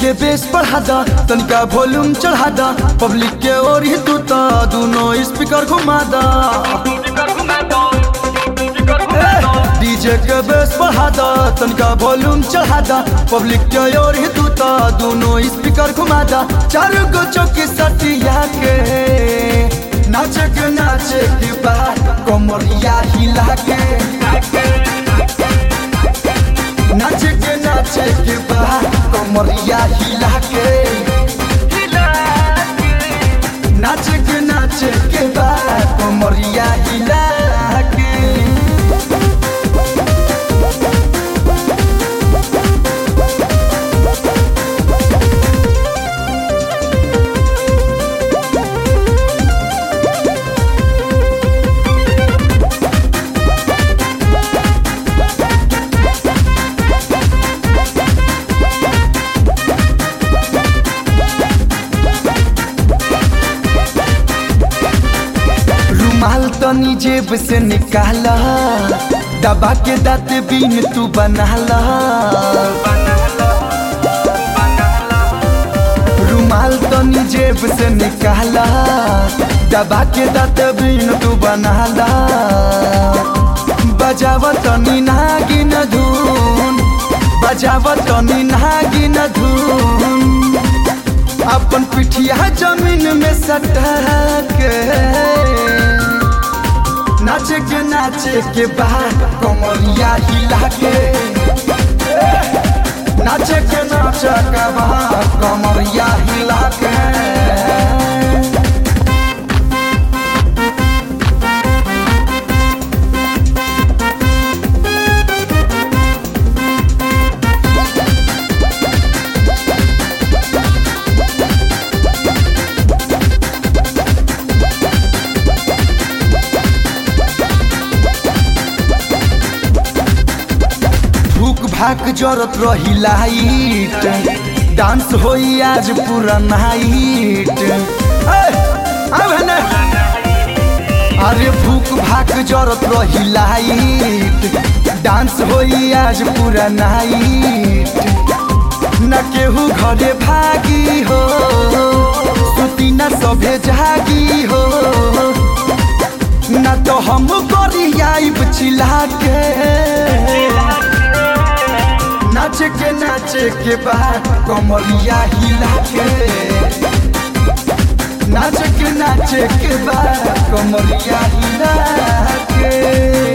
के बेस बढ़ा दा तनिका वॉल्यूम चढ़ा दा पब्लिक के ओर ही तू ता दोनों स्पीकर घुमा दा डीजे के बेस बढ़ा दा तनिका वॉल्यूम चढ़ा दा पब्लिक के ओर ही तू ता दोनों स्पीकर घुमा दा चार गो चौकी सटिया के नाचे के नाचे के बाद कमरिया हिला के नाचे के नाचे के बाद कमरिया हिला के नाचे के नाचे के बाद कमरिया हिला के रुमाल तनी जेब से निकाला दबा के दाँत बीन तू बनाला रुमाल तनी जेब से निकाला दबा के दाँत बीन तू बनाला बजावा तनी नागिन धुन बजावा तनी नागिन धुन अपन पिठिया जमीन में सटा के नाचे के नाचे के बाद कमरिया हिला के नाचे के नाचे के बाद कमरिया हिला के भूख भाक जरत रही लाइट डांस होई आज पूरा नाइट अरे भूख भाक जरत रही लाइट डांस होई आज पूरा नाइट न केहू घरे भागी हो सुती न सभे जागी हो न तो हम गरियाब चिल्ला के नाचे के नाचे के बाद कमरिया हिला के नाचे के नाचे के बाद कमरिया हिला के